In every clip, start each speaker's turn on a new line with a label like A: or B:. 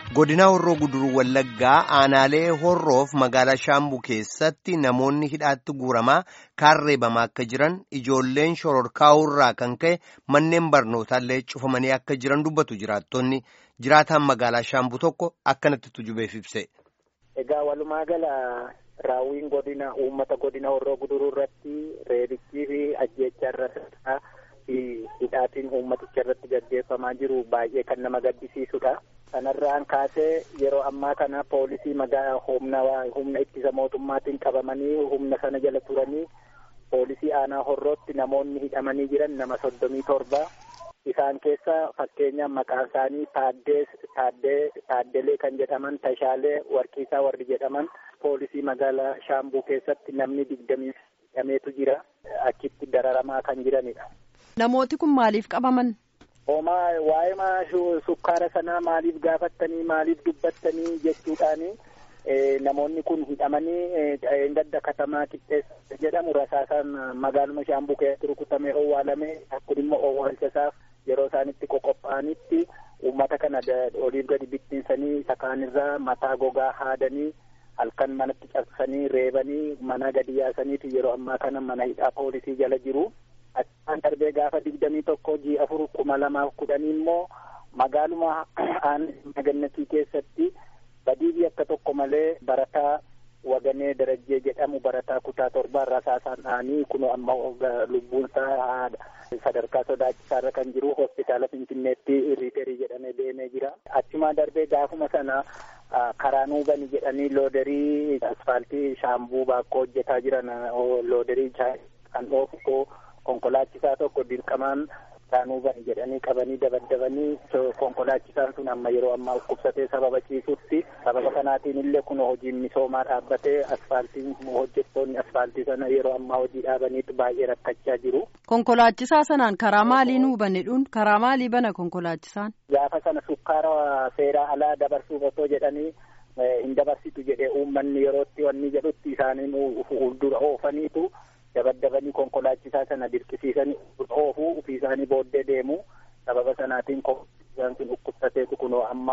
A: godina horroo guduruu wallaggaa aanaalee horroof magaalaa shaambuu keessatti namoonni hidhaatti guuramaa kaarreebamaa akka jiran ijoolleen shororkaa'urraa kan ka'e manneen barnootaallee cufamanii akka jiran dubbatu jiraattonni jiraataan magaalaa shaambuu tokko akkanatti tujubeef ibse.
B: Egaa walumaa gala raawwiin godina uummata godina horroo guduruu irratti reebichii fi ajjeechaa irratti hidhaatiin uummaticha irratti gaggeeffamaa jiru baay'ee kan nama gaddisiisudha. Kanarraan kaasee yeroo ammaa kana poolisii magaalaa humna humna ittisa mootummaatiin qabamanii humna sana jala turanii poolisii aanaa horrootti namoonni hidhamanii jiran nama soddomii torba. Isaan keessa fakkeenyaaf maqaan isaanii Taaddee Taaddee Taaddelee kan jedhaman Tashaalee Warqiisaa warri jedhaman poolisii magaalaa Shaambuu keessatti namni digdamii hidhameetu jira. Achitti dararamaa kan jiranidha.
C: Namooti kun maaliif qabaman?
B: Homaa waa'ee maa sukkaara sanaa maaliif gaafattanii maaliif dubbattanii jechuudhaani namoonni kun hidhamanii dadda katamaa qixxeessa jedhamu rasaasaan magaaluma shaambuu keessatti rukutamee owwaalame kun immoo owwaalchasaaf yeroo isaanitti qoqophaa'anitti uummata kana oliif gadi bittinsanii isa kaanirraa mataa gogaa haadanii halkan manatti cabsanii reebanii mana gadi yaasaniitu yeroo ammaa kana mana hidhaa poolisii jala jiru. Achaan darbee gaafa digdamii tokko jii afur kuma lamaaf kudhanii immoo magaaluma aanaa gannatii keessatti badii akka tokko malee barataa waganee darajjee jedhamu barataa kutaa torbaa rasaasaan dhahanii kun amma lubbuunsaa sadarkaa sodaachisaarra kan jiru hospitaala finfinneetti riiterii jedhamee deemee jira. Achumaa darbee gaafuma sana karaa nuubani jedhanii looderii asfaaltii shaambuu baakkoo hojjetaa jiran looderii kan dhoofu konkolaachisaa tokko dirqamaan saanuubani jedhanii qabanii dabaddabanii konkolaachisaan sun amma yeroo ammaa dhukkubsatee sababa ciisutti sababa kanaatiin illee kun hojiin misoomaa dhaabbatee asfaaltiin hojjettoonni asfaaltii sana yeroo ammaa hojii dhaabaniitu baay'ee rakkachaa jiru.
C: Konkolaachisaa sanaan karaa maalii nuu banedhuun karaa maalii bana konkolaachisaan?
B: Gaafa sana sukkaara seeraa alaa dabarsuuf otoo jedhanii hin dabarsitu jedhee uummanni yerootti wanni jedhutti isaanii fuuldura oofaniitu. dabaddabanii konkolaachisaa sana dirqisiisanii oofuu ofii isaanii booddee deemu sababa sanaatiin konkolaachisaa sun dhukkubsateetu kunoo amma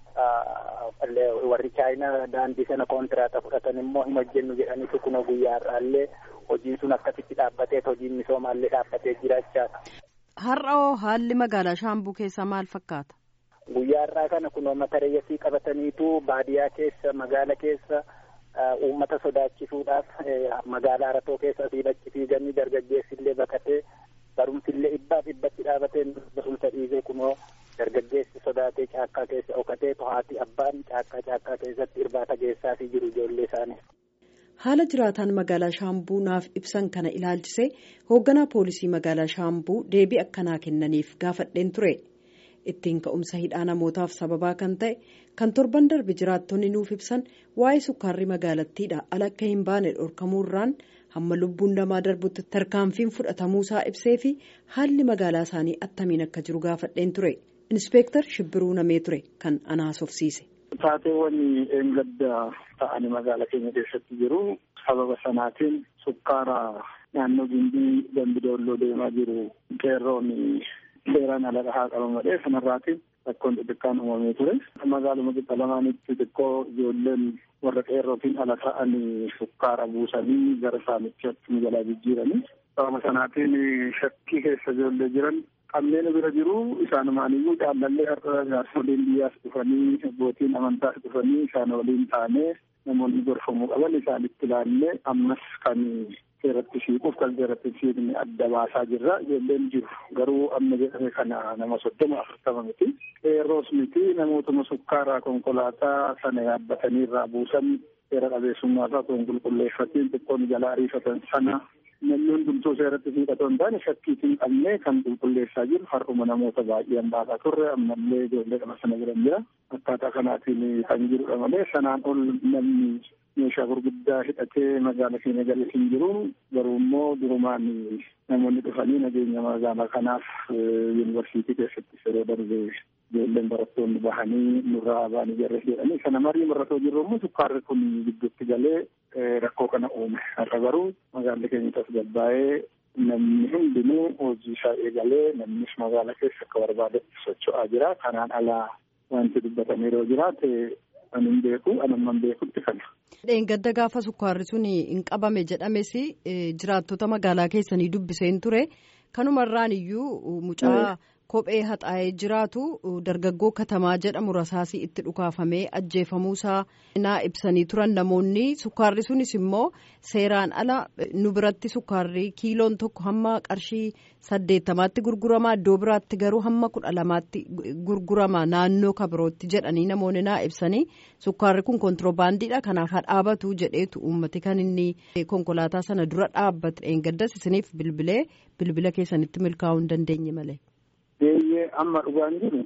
B: warri chaayinaa daandii sana kontiraata fudhatan immoo hin hojjennu jedhaniitu kunoo guyyaa har'aallee hojiin sun akkasitti dhaabbateet hojiin misoomaallee dhaabbatee jiraachaadha.
C: Har'oo haalli magaalaa Shaambuu keessaa maal fakkaata?
B: Guyyaa har'aa kana kunoo mata reeyyasii qabataniitu baadiyaa keessa magaala keessa. uummata sodaachisuudhaaf magaalaa Aratoo keessa asii bachi fiiganii dargaggeessi illee bakatee barumsi illee dhibbaaf dhibbatti dhaabatee barumsa dhiisee kunoo dargaggeessi sodaatee caakkaa keessa dhokatee to'aati abbaan caakkaa caakkaa keessatti irbaata geessaafii jiru ijoollee isaanii.
C: Haala jiraataan magaalaa Shaambuu naaf ibsan kana ilaalchisee hoogganaa poolisii magaalaa Shaambuu deebii akkanaa kennaniif gaafadheen ture. ittiin ka'umsa hidhaa namootaaf sababaa kan ta'e kan torban darbe jiraattonni nuuf ibsan waa'ee sukkaarri magaalattiidha ala akka hin baane dhorkamuurraan hamma lubbuun namaa darbutti tarkaanfiin fudhatamuusaa ibsee fi haalli magaalaa isaanii attamiin akka jiru gaafadheen ture inspeektar shibbiruu namee ture kan anaasofsiise.
D: Taateewwan eengadda ta'anii magaalaa keenya keessatti jiru sababa sanaatiin sukkaara naannoo gindii gambidoolloo deemaa jiru qeerroon. seeraan ala dhahaa qaban malee sanarraatiin rakkoon xixiqqaan uumamee ture. Magaaluma qixa lamaanitti xiqqoo ijoolleen warra qeerrootiin ala ta'anii sukkaara buusanii gara saamichi akkuma jalaa jijjiiranii. Sababa sanaatiin shakkii keessa ijoollee jiran kanneen bira jiru isaanumaaniyyuu jaallallee har'a jaarsoliin biyyaas dhufanii abbootiin amantaas dhufanii isaan waliin taanee namoonni gorfamuu qaban isaanitti ilaallee ammas kan seeratti siiquuf kan seeratti siiqni adda baasaa jirra ijoolleen jiru garuu amma jedhame kana nama soddoma afurtama miti qeerroos miti namootuma sukkaaraa konkolaataa sana yaabbatanii irraa buusan seera qabeessummaa isaa osoo hin qulqulleeffatiin xiqqoon jalaa ariifatan sana namni hundumtuu seeratti siiqatoo hin taane shakkiitiin qabnee kan qulqulleessaa jiru har'uma namoota baay'een baasaa turre ammallee ijoollee qaba sana jiran jira akkaataa kanaatiin kan jirudha malee sanaan ol namni meeshaa gurguddaa hidhatee magaala keenya galee hin jiru garuu immoo durumaan namoonni dhufanii nageenya magaalaa kanaaf yuunivarsiitii keessatti yeroo darbe ijoolleen barattoonni bahanii nurraa baanii jarre jedhanii sana marii maratoo jirru immoo sukkaarri kun gidduutti galee rakkoo kana uume har'a garuu magaalli keenya tasgabbaa'ee namni hundinuu hojii isaa eegalee namnis magaala keessa akka barbaadetti socho'aa jira kanaan alaa wanti dubbatame yeroo jiraate ani hin beeku anamman beekutti kana.
C: Dheengadda gaafa sukkaarri sun hin qabame jedhames jiraattota magaalaa keessanii dubbiseen ture kanumarraan iyyuu mucaa kophee haxaa'ee jiraatu dargaggoo katamaa jedhamu rasaasii itti dhukaafamee ajjeefamuusaa naa ibsanii turan namoonni sukkaarri sunis immoo seeraan ala nu biratti sukkaarri kiiloon tokko hamma qarshii saddeettamaatti gurgurama iddoo biraatti garuu hamma kudha lamaatti gurgurama naannoo kabirootti jedhanii namoonni naa ibsanii sukkaarri kun kontiroobaandiidha kanaaf haa dhaabatu jedheetu uummati kan inni konkolaataa sana dura dhaabbate dheengaddas isiniif bilbilee bilbila keessanitti milkaa'uu hin dandeenye malee.
D: Deeyyee amma dhugaan jiru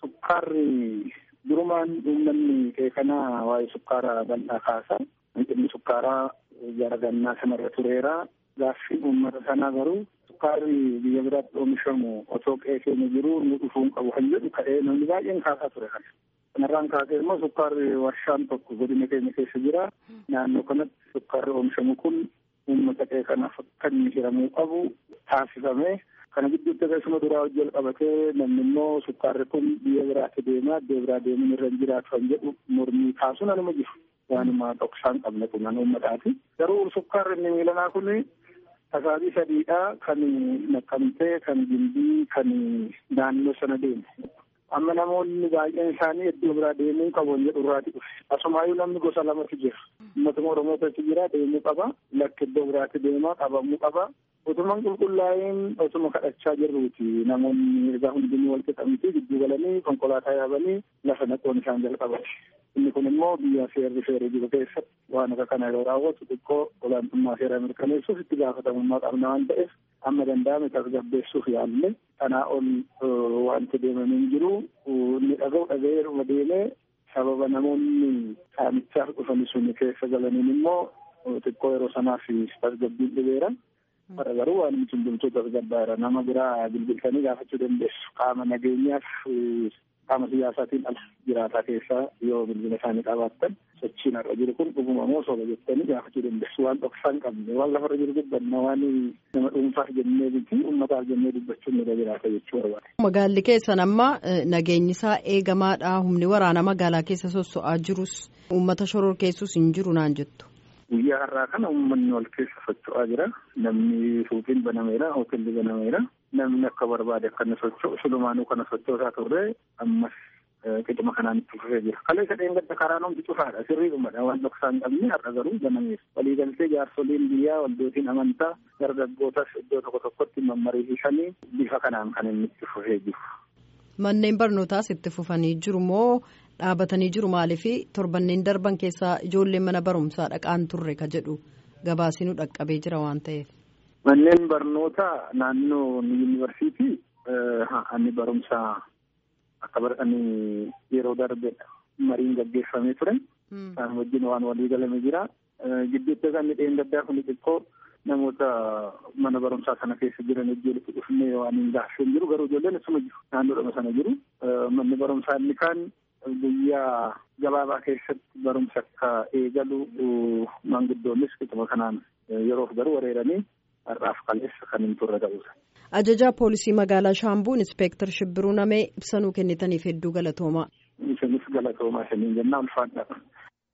D: sukkaarri durumaan uummanni qeeqanaa waa'ee sukkaaraa bal'aa kaasa. Hanqinni sukkaaraa garagannaa sanarra tureera. Gaaffiin uummata sanaa garuu sukkaarri biyya biraatti oomishamu otoo qeeqeenya jiru nu dhufuu hin qabu kan jedhu ka'ee namni baay'een kaasaa ture kana. Kanarraan kaasee immoo sukkaarri warshaan tokko godina keenya keessa jira. Naannoo kanatti sukkaarri oomishamu kun uummata qeeqanaaf akka inni hiramuu qabu taasifame. Kana gidduutti akkasuma duraa hojii qabatee namni immoo sukkaarri kun biyya biraatti deemaa iddoo biraa deemuun irra hin jiraatu kan jedhu mormii kaasuun anuma jiru. Waanuma dhoksaan qabne kun an uummataati. Garuu sukkaarri inni miilanaa kun tasaabii sadiidha kan naqqamtee kan gimbii kan naannoo sana deemu. Amma namoonni baay'een isaanii iddoo biraa deemuu qabu jedhu irraati dhufe. Asumaayyuu namni gosa lamatu jira. Uummatuma Oromootatti jira deemuu qaba. Lakki iddoo biraatti deemaa qabamuu qaba. Utuman qulqullaa'een osuma kadhachaa jirruuti namoonni egaa hundinuu wal qixamtii gidduu galanii konkolaataa yaabanii lafa naquun isaan jalqabate. Inni kun immoo biyya seerri seerri jiru keessatti waan akka kana yeroo raawwatu xiqqoo olaantummaa seeraa mirkaneessuuf itti gaafatamummaa qabna waan ta'eef amma danda'ame tasgabbeessuuf yaalle kanaa ol wanti deemamee hin jiru inni dhaga'u dhaga'eeruma deemee sababa namoonni saamichaaf dhufanii sun keessa galaniin immoo xiqqoo yeroo sanaaf tasgabbiin dhibeera. Bara garuu waan nuti hundumtuu tasgabbaa'eera nama biraa bilbiltanii gaafachuu dandeessu qaama nageenyaaf qaama siyaasaatiin ala jiraataa keessaa yoo bilbila isaanii qabaattan sochiin har'a jiru kun dhuguma moo soba jettanii gaafachuu dandeessu waan dhoksaa hin qabne waan lafarra jiru dubbanna waan nama dhuunfaaf jennee miti uummataaf jennee dubbachuun nurra jiraata jechuu barbaade.
C: Magaalli keessan amma nageenyi isaa eegamaadha humni waraana magaalaa keessa sosso'aa jirus uummata shoror keessus hin jiru naan jettu.
D: Guyyaa har'aa kana uummanni wal keessa socho'aa jira. Namni suuqiin banameera, hoteelli banameera. Namni akka barbaade akka inni socho'u sulumaanuu kana socho'uusaa turre ammas qixuma kanaan itti fufee jira. Kaleessa dheengadda karaan hundi cufaadha. Sirriidhumadha. Waan dhoksaa hin qabne har'a garuu banameera. Waliigaltee jaarsoliin biyyaa waldootiin amantaa dargaggootas iddoo tokko tokkotti mammariisisanii bifa kanaan kan inni itti fufee jiru.
C: Manneen barnootaas itti fufanii jiru moo dhaabatanii jiru maaliif torbanneen darban keessaa ijoolleen mana barumsaa dhaqaan turre ka jedhu gabaasinuu dhaqqabee jira waan ta'eef.
D: Manneen barnootaa naannoo yuunivarsiitii inni barumsaa akka baratanii yeroo darbe mariin gaggeeffamee ture. Isaan wajjin waan walii galame jira. Gidduutti kan dheengaddaa kun xiqqoo namoota mana barumsaa sana keessa jiran ijoolletti dhufnee waan hin gaaffeen jiru garuu ijoolleen asuma jiru naannoodhuma sana jiru. Manni barumsaa inni kaan guyyaa gabaabaa keessatti barumsa akka eegalu maanguddoonnis qixuma kanaan yeroof garuu wareeranii har'aaf kaleessa kan hin turre ta'uudha.
C: Ajajaa poolisii magaalaa Shaambuu Inspeektar Shibbiruu Namee ibsanuu kennitaniif hedduu galatoomaa.
D: Isinis galatoomaa isiniin jennaa ulfaadha.